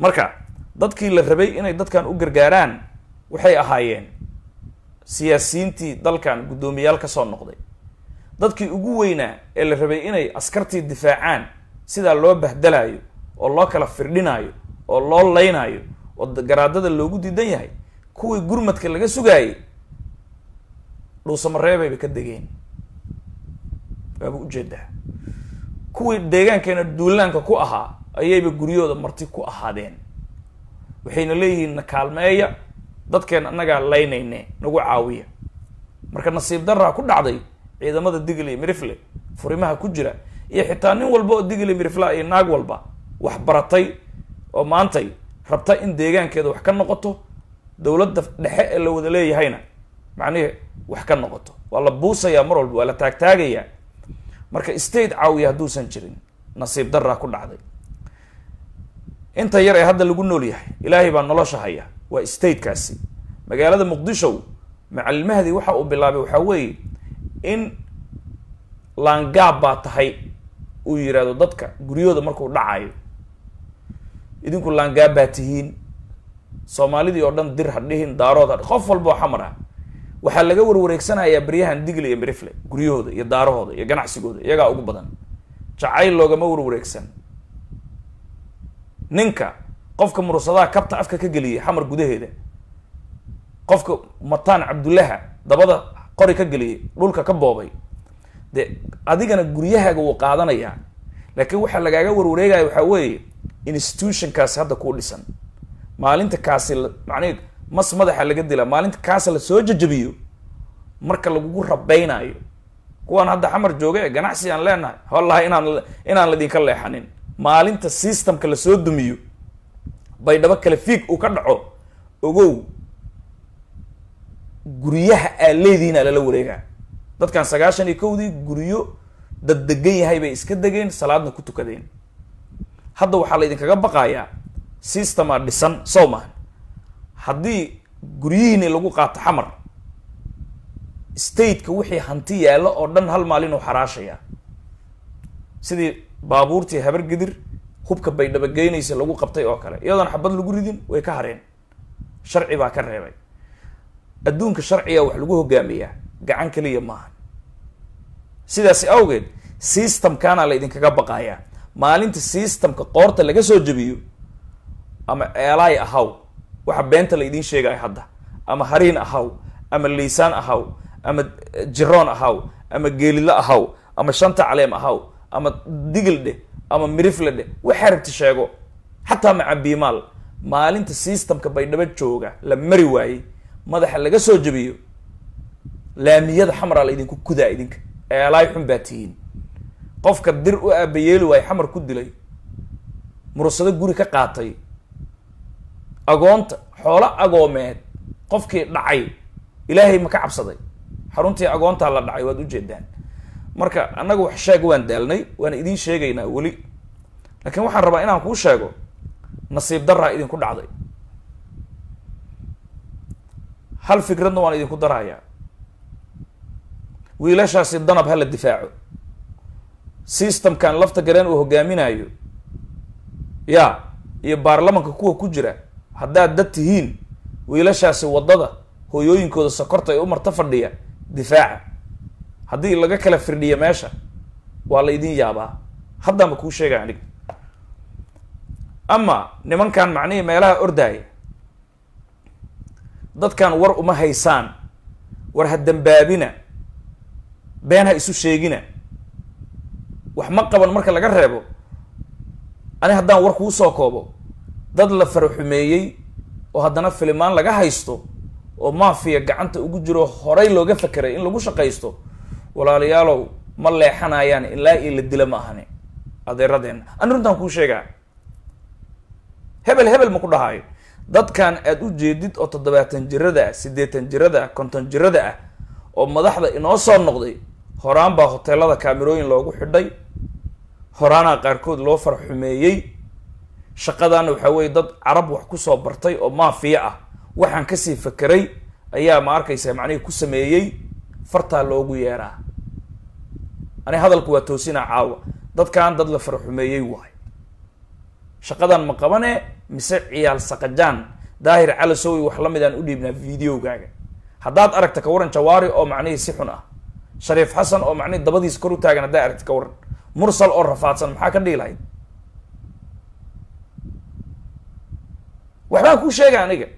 marka dadkii la rabay inay dadkan u gargaaraan waxay ahaayeen siyaasiyiintii dalkan guddoomiyaal ka soo noqday dadkii ugu weynaa ee la rabay inay askartii difaacaan sidaa loo bahdalayo oo loo kala firdhinaayo oo loo laynaayo oo garaadada loogu diidan yahay kuwii gurmadka laga sugaayay dhuusamareebayba ka degeen waaba ujeedaa kuwii deegaankeena duulaanka ku ahaa ayayba guryahooda marti ku ahaadeen waxayna leeyihiin na kaalmeeya dadkeena annagaa laynayne nagu caawiya marka nasiib daraa ku dhacday ciidamada digl iyo mirifle furimaha ku jira iyo xitaa nin walba oo digl iyo mirifla iyo naag walba wax baratay oo maantay rabta in deegaankeeda wax ka noqoto dowladda dhexe ee la wada leeyahayna macnihi wax ka noqoto waa la buusayaa mar walba waa la taagtaagayaa marka state caawiya hadduusan jirin nasiib daraa ku dhacday inta yar ee hadda lagu nool yahay ilaahay baa nolosha haya waa statekaasi magaalada muqdisho macallimahadii waxa uu bilaabay waxaa weeye in laangaab baa tahay uu yidhaahdo dadka guryahooda markuu dhacayo idinku laangaab baa tihiin soomaalidii oo dhan dir ha dhihin daarood ha qof walba oo xamar ah waxaa laga warwareegsanayaa beryahan digle iyo mirifle guryahooda iyo daarahooda iyo ganacsigooda iyagaa ugu badan jacayl loogama warwareegsan ninka qofka murursadaha kabta afka ka geliyay xamar gudaheeda qofka mataan cabdullaha dabada qori ka geliyay dhulka ka boobay de adigana guryahaaga wuu qaadanayaa laakiin waxaa lagaaga warwareegaya waxaa weeye institutionkaasi hadda kuu dhisan maalinta kaasi macnihi mas madaxa laga dila maalinta kaasi lasoo jajabiyo marka lagugu rabeynaayo kuwaan hadda xamar jooga ee ganacsi aan leenahay wallahi inaan inaan ladinka leexanin maalinta systemka lasoo dumiyo baydhabo kale fiig uu ka dhaco ogow guryaha aa leedihiin aa lala wareegaa dadkan sagaashan iyo kowdii guryo dad degan yahay bay iska degeen salaadna ku tukadeen hadda waxaa laydinkaga baqayaa systemaa dhisan sow mahan haddii guryihiini lagu qaato xamar stateka wixii hanti yaallo oo dhan hal maalin uu xaraashayaa sidii baabuurtii habar gidir hubka baydhabo geynaysa lagu qabtay oo kale iyadoona xabad lagu ridin way ka hareen sharci baa ka reebay adduunka sharciga wax lagu hogaamiyaa gacan keliya maaha sidaasi awgeed systemkana la idinkaga baqayaa maalinta systemka qoorta laga soo jebiyo ama eelaay ahaw waxa beenta la idiin sheegaya hadda ama hariin ahaw ama liisaan ahaw ama jiroon ahaw ama geelidlo ahaw ama shanta caleem ahaw ama digil dheh ama mirifle dheh waxaa rabti sheego xataa macabiimaal maalinta systemka baydhabo jooga la mari waayey madaxa laga soo jebiyo laamiyada xamraa la idinku kudaa idinka eelaay xun baa tihiin qofka dir u aabayeeli waayo xamar ku dilay mursado guri ka qaatay agoonta xoolo agoomeed qofkii dhacay ilaahay ma ka cabsaday xaruntii agoontaa la dhacay waad ujeedaan marka annaga wax sheeg waan daalnay waana idiin sheegaynaa weli laakiin waxaan rabaa inaan kuu sheego nasiib daraa idinku dhacday hal fikradna waan idinku darayaa wiilashaasi danab ha la difaaco systemkan lafta gareen uu hogaaminayo ya iyo baarlamanka kuwa ku jira haddaad dad tihiin wiilashaasi waddada hooyooyinkooda sokorta ee u marta fadhiya difaaca haddii laga kala firdhiya meesha waa la idin yaabaa haddaanba kuu sheegaya aniga ama nimankan macnihii meelaha ordaaya dadkan war uma haysaan war ha dambaabina been ha isu sheegina wax ma qaban marka laga reebo ani haddaan war kuu soo koobo dad la faraxumeeyey oo haddana filimaan laga haysto oo maafiya gacanta ugu jiro horay looga fakeray in lagu shaqaysto walaalayaalow ma leexanayaan ilaa io la dila ma ahani adeeradeenna ani runtaan kuu sheegaa hebel hebel ma ku dhahaayo dadkan aad u jeedid oo toddobaatan jirada ah siddeetan jirada ah konton jirada ah oo madaxda inoo soo noqday horaan baa hoteelada kaamirooyin loogu xidhay horaanaa qaarkood loo farxumeeyey shaqadaana waxaa weeye dad carab wax kusoo bartay oo maafiya ah waxaan kasii fakeray ayaa ma arkaysa macnihii ku sameeyey fartaa loogu yeeraa ani hadalku waa toosinaa caawa dadkan dad la farxumeeyey waay shaqadan ma qabane mise ciyaal saqajaan daahir calasowi wax la mid aan u dhiibnaa videogaaga haddaad aragta ka waran jawaari oo macnihii si xun ah shariif xasan oo macnihii dabadiisa kor u taagan haddaa aragta ka waran mursal oo rafaadsan maxaa ka dhihi lahayd waxbaan kuu sheega aniga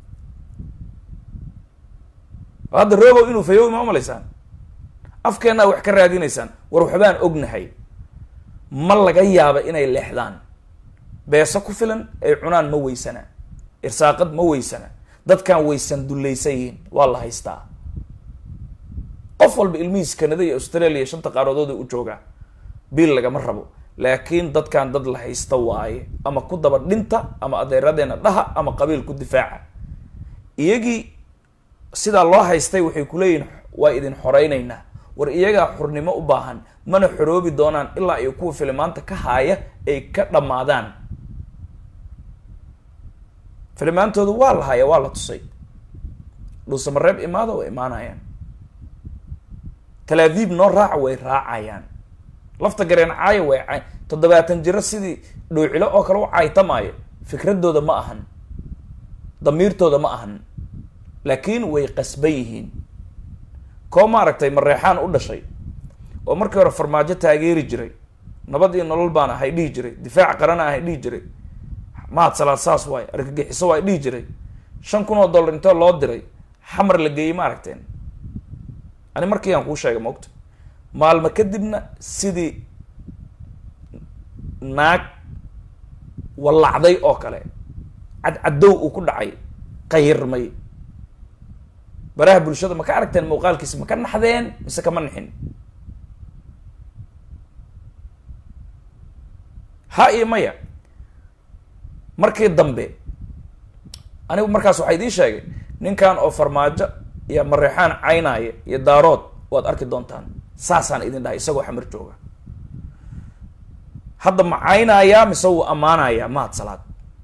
hadda robow inuu fayowi ma umalaysaan afkeennaa wax ka raadinaysaan war waxbaan ognahay ma laga yaaba inay leexdaan beeso ku filan ay cunaan ma weysana irsaaqad ma weysana dadkan waysan dullaysan yihiin waa la haystaa qof walba ilmihiis kanada iyo australia shanta qaaradood u joogaa biil lagama rabo laakiin dadkan dad la haysta waaye ama ku daba dhinta ama adeeradeena dhaha ama qabiil ku difaaca iyagii sidaa loo haystay waxay kuleeyihin waa idin xoreyneynaa war iyagaa xurnimo u baahan mana xoroobi doonaan ilaa ay kuwa filimaanta ka haaya ay ka dhammaadaan filimaantooda waa la haya waa la tusay dhuusamareeb imaada way imaanayaan talaaviib noo raaca way raacayaan lafta gareen caaya way caay toddobaatan jiro sidii dhuucilo oo kale u caytamaayo fikradooda ma ahan damiirtooda ma ahan laakiin way qasban yihiin koo maaragtay mareexaan u dhashay oo markii hore farmaajo taageeri jiray nabad iyo nolol baan ahay dhihi jiray difaac qarana ahay dhihi jiray mahad salaad saas waay argagixiso waay dhihi jiray shan kun oo dollar intoo loo diray xamar la geeyey ma aragteen ani markii aan kuu sheegay maogta maalmo kadibna sidii naag wallacday oo kale cadcadow uu ku dhacay qayirmay baraha bulshada ma ka aragteen muuqaalkiisa ma ka naxdeen mise kama nixin ha iyo maya markii dambe anigu markaas waxaa idiin sheegay ninkan oo farmaajo iyo mareexaan caynaaya iyo daarood waad arki doontaan saasaan idin dhahay isagoo xamar jooga hadda ma caynayaa mise wuu ammaanayaa mahad salaad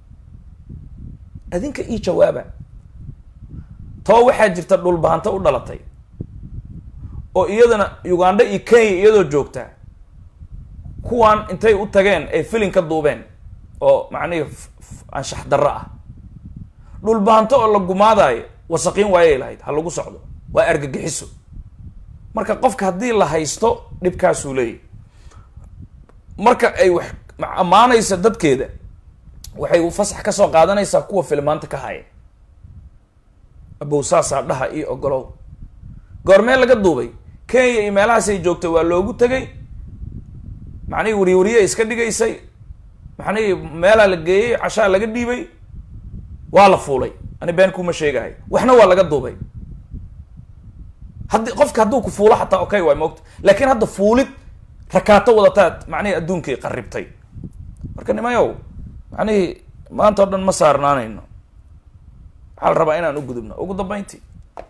adinka ii jawaaba too waxaa jirta dhulbahanto u dhalatay oo iyadana uganda iyo kenya iyadoo joogtaa kuwan intay u tageen ay filin ka duubeen oo macnihii anshax darro ah dhulbahanto oo la gumaadaayo wasaqiin waayay lahayd ha lagu socdo waa argagixiso marka qofka haddii la haysto dhibkaasuu leeyahy marka ay wax ammaanaysa dadkeeda waxay fasax ka soo qaadanaysaa kuwa filmaanta ka haya abow saasaa dhaha iyo ogolow goormee laga duubay kenya iyo meelahaasay joogtay waa loogu tegay macnihii wariwariye iska dhigaysay macnihii meelaa la geeyey cashaa laga dhiibay waa la fuulay ani been kuma sheegahay waxna waa laga duubay haddi qofka hadduu ku fuulo xataa okay waay moogta laakiin hadda fuulid rakaato wadataad macnihii adduunkii qaribtay marka nimayow macnihii maanta o dhan ma saarnaanayno waxaa la rabaa inaan u gudubno ugu dambeyntii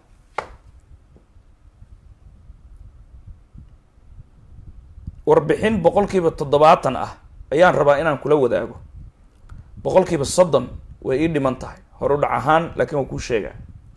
warbixin boqol kiiba toddobaatan ah ayaan rabaa inaan kula wadaago boqol kiiba soddon way ii dhiman tahay hor u dhac ahaan laakiin waa kuu sheegaa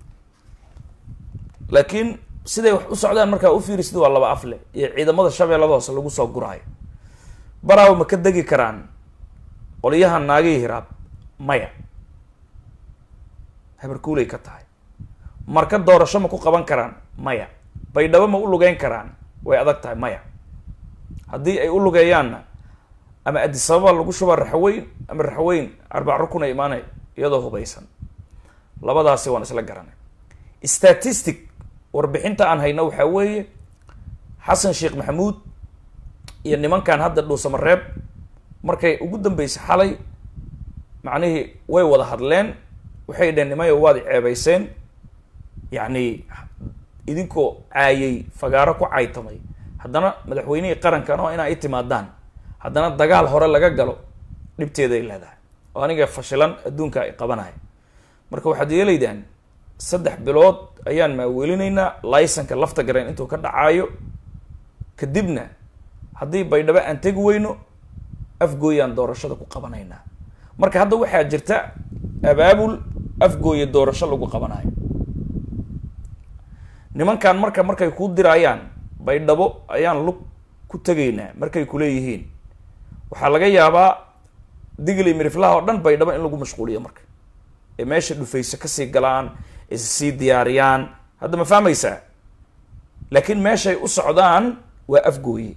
laakiin siday wax u socdaan markaa u fiirisid waa laba afle iyo ciidamada shabeellada hoose lagu soo guraayo baraawo ma ka degi karaan qolyahan naagihii hiraab maya habarkuulay ka tahay marka doorasho ma ku qaban karaan maya baydhabo ma u lugeyn karaan way adag tahay maya haddii ay u lugeeyaanna ama adisababa lagu shuba raxweyn ama raxweyn arbac rukun ay imaanay iyadoo hubaysan labadaasi waan isla garanay statistic warbixinta aan hayno waxaa weeye xasan sheekh maxamuud iyo nimankan hadda dhuusamareeb markay ugu dambeysay xalay macnihii way wada hadleen waxay dheheen nimayo waad ceebeyseen yacni idinkoo caayay fagaaro ku caytamay haddana madaxweynihii qarankan oo inaa i timaadaan haddana dagaal hore laga galo dhibteeday leedahay oo aniga fashilan adduunka ay qabanaya marka waxaad yeelaydaan saddex bilood ayaan maawelinaynaa laysanka lafta gareen intuu ka dhacaayo kadibna haddii baydhabo aan tegi weyno afgooyaan doorashada ku qabanaynaa marka hadda waxaa jirta abaabul afgooya doorasho lagu qabanayo nimankan marka markay kuu diraayaan baydhabo ayaan lug ku tegaynaa markay kuleeyihiin waxaa laga yaabaa digli miriflaha oo dhan baydhabo in lagu mashquuliyo marka ee meesha dhufayso kasii galaan issii diyaariyaan hadda ma fahmaysaa laakiin meeshay u socdaan waa afgooye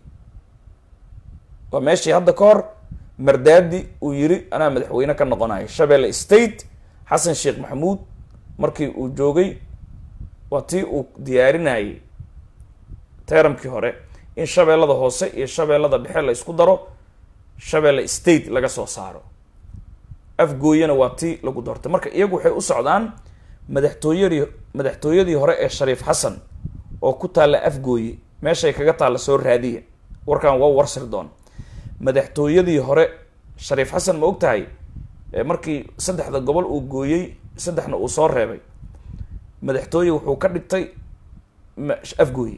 waa meeshii hadda ka hor mardaadi uu yiri anaa madaxweyne ka noqonayo shabeelle state xasan sheekh maxamuud markii uu joogay waa tii uu diyaarinayay teramkii hore in shabeellada hoose iyo shabeellada dhexe la isku daro shabeelle state laga soo saaro afgooyena waa tii lagu doortay marka iyagu waxay u socdaan madaxtooyadii madaxtooyadii hore ee shariif xasan oo ku taalla afgooye meeshay kaga taalla soo raadiya warkan waa warsir doon madaxtooyadii hore shariif xasan ma og tahay markii saddexda gobol uu gooyey saddexna uu soo reebay madaxtooye wuxuu ka dhigtay afgooye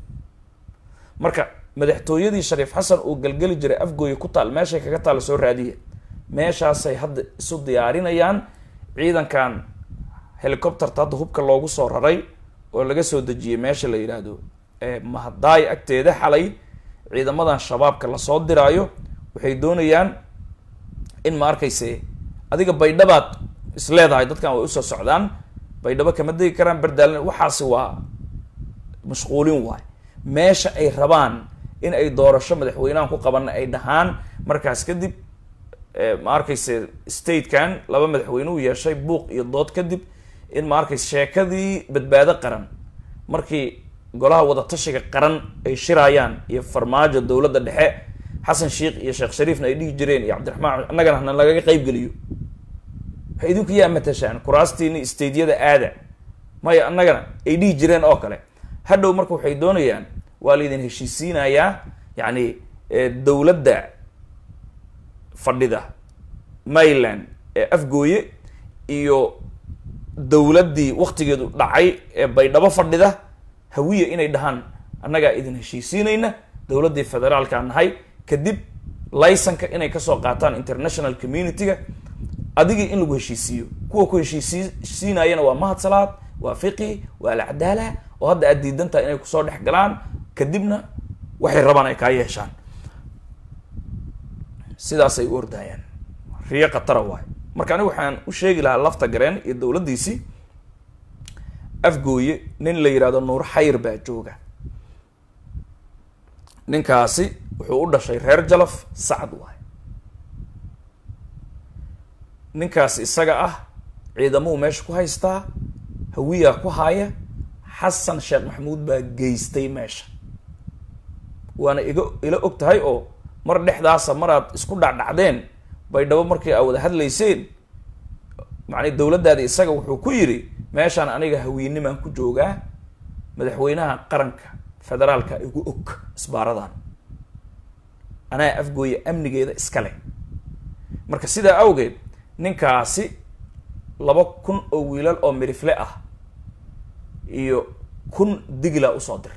marka madaxtooyadii shariif xasan uu galgeli jiray afgooye ku taal meeshay kaga taalla soo raadiya meeshaasay hadda isu diyaarinayaan ciidankan helicopterta hadda hubka loogu soo raray oo laga soo dejiyey meesha la yidhaahdo mahadaay agteeda xalay ciidamadan shabaabka lasoo diraayo waxay doonayaan in ma arkayse adiga baydhabaad is leedahay dadkan way usoo socdaan baydhabo kama degi karaan berdaalin waxaasi waa mashquulin waay meesha ay rabaan in ay doorasho madaxweynahan ku qabanna ay dhahaan markaas kadib ma arkayse statekan laba madaxweyne u yeeshay buuq iyo dood kadib in ma arkayse sheekadii badbaado qaran markii golaha wadatashiga qaran ay shiraayaan iyo farmaajo dowladda dhexe xasan sheikh iyo sheekh shariifna ay dhihi jireen iyo cabdiraxmaan annagana hana lagaga qayb geliyo waxay idinku yaa matashaan kuraastiini stadeyada aada maya annagana ay dhihi jireen oo kale hadhow marka waxay doonayaan waa laydin heshiisiinayaa yacni dowladda fadhida maryland ee afgooye iyo dowladdii waktigeedu dhacay ee baydhabo fadhida hawiya inay dhahaan annagaa idin heshiisiinayna dowladdii federaalka nahay kadib laysanka inay kasoo qaataan international community-ga adigii in lagu heshiisiiyo kuwa ku heshiisiinayana waa mahad salaad waa fiqi waa alcadaala oo hadda aad diidantaha inay kusoo dhex galaan kadibna waxay rabaan ay kaa yeeshaan sidaasay u ordayaan riyo khatara waayo marka anigu waxaan u sheegi lahaa lafta gareen iyo dowladdiisii afgooye nin la yidhahdo nuur xayr baa jooga ninkaasi wuxuu u dhashay reer jalaf sacad waay ninkaas isaga ah ciidamuu meesha ku haystaa hawiyaa ku haya xasan sheekh maxamuud baa geystay meesha waana iga ila og tahay oo mar dhexdaasa maraad isku dhacdhacdeen baydhabo markii aa wada hadlayseen macnii dowladdaadi isaga wuxuu ku yidhi meeshaan aniga hawiinimaan ku joogaa madaxweynaha qaranka federaalka igu og isbaaradan anaa afgooya amnigeeda iskale marka sidaa awgeed ninkaasi laba kun oo wiilal oo mirifle ah iyo kun digla usoo dir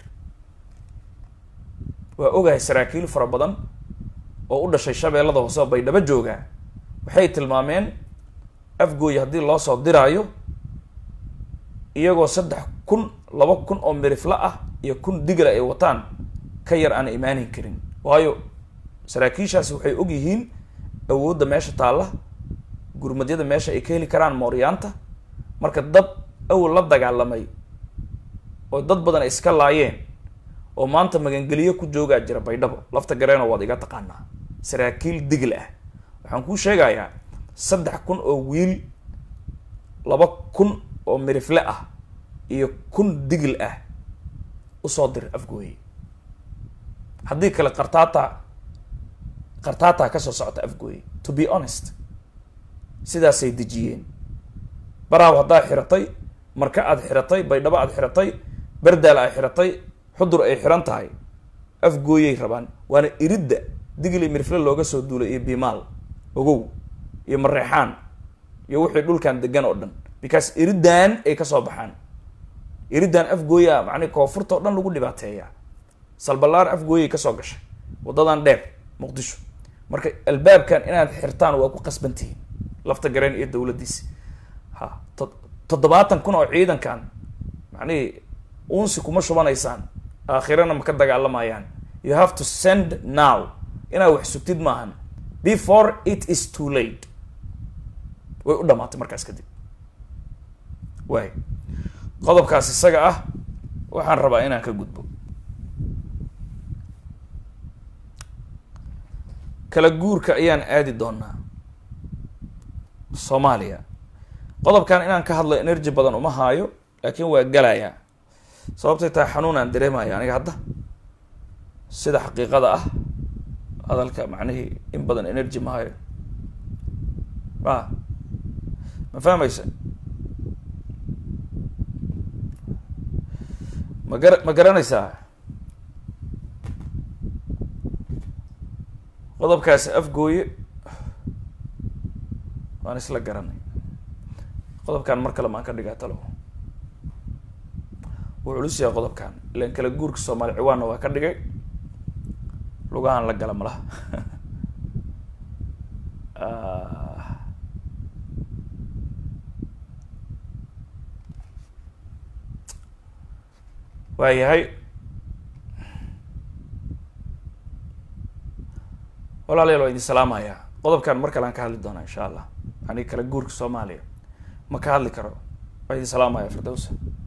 waa ogahay saraakiil fara badan oo u dhashay shabeellada hoose oo baydhabo joogaa waxay tilmaameen afgooya haddii loo soo diraayo iyagoo saddex kun laba kun oo mirifle ah iyo kun digla ay wataan ka yar aan imaanin karin waayo saraakiishaasi waxay og yihiin awoodda meesha taalla gurmadyada meesha ay ka heli karaan mooryaanta marka dad awal la dagaalamay oo dad badan ay iska laayeen oo maanta magangeliyo ku joogaa jira baydhabo lafta gareeno waad iga taqaanaa saraakiil digl ah waxaan kuu sheegayaa saddex kun oo wiil laba kun oo mirifle ah iyo kun digl ah usoo dir afgooye haddii kale qartaata qartaataa kasoo socota afgooye to be honest sidaasay dejiyeen baraaw haddaa xiratay marka aad xiratay baydhabo aad xiratay berdaal aad xiratay xudur ay xiran tahay afgooyay rabaan waana iridda digli mirfle looga soo duulay iyo bimaal ogow iyo mareexaan iyo wixii dhulkan degan oo dhan because iriddan ay kasoo baxaan iriddan afgooya macni koonfurta o dhan lagu dhibaateeyaa salbalaar afgooyay kasoo gashay waddadan dheer muqdisho marka albaabkan inaad xirtaan waa ku qasbantihiin lafta gareen iyo dowladdiisi ha to toddobaatan kun oo ciidankan macnihi unsi kuma shubanaysaan aakhirana ma ka dagaalamayaan you have to send now inaad wax sugtid maahan before it is too late way u dhamaatay markaas kadib waay qodobkaas isaga ah waxaan rabaa inaan ka gudbo kala guurka ayaan aadi doonaa soomaaliya qodobkan inaan ka hadlo energy badan uma haayo laakiin waa galayaa sababtay tahay xanuun aan dareemaya aniga hadda sida xaqiiqada ah hadalka macnihii in badan energy ma hayo ma ma fahmaysa ma gara ma garanaysaa qodobkaasi afgooye waan isla garanay qodobkan mar kale maan ka dhigaa talo wuu culus yahay qodobkan ilan kala guurka soomaali ciwaanna waa ka dhigay lugahan la gala malaha waa yahay walaalayaal waa idin salaamaya qodobkan mar kale aan ka hadli doonaa insha allah ani kala guurka soomaaliya ma ka hadli karo waa idin salaamaya firdowsa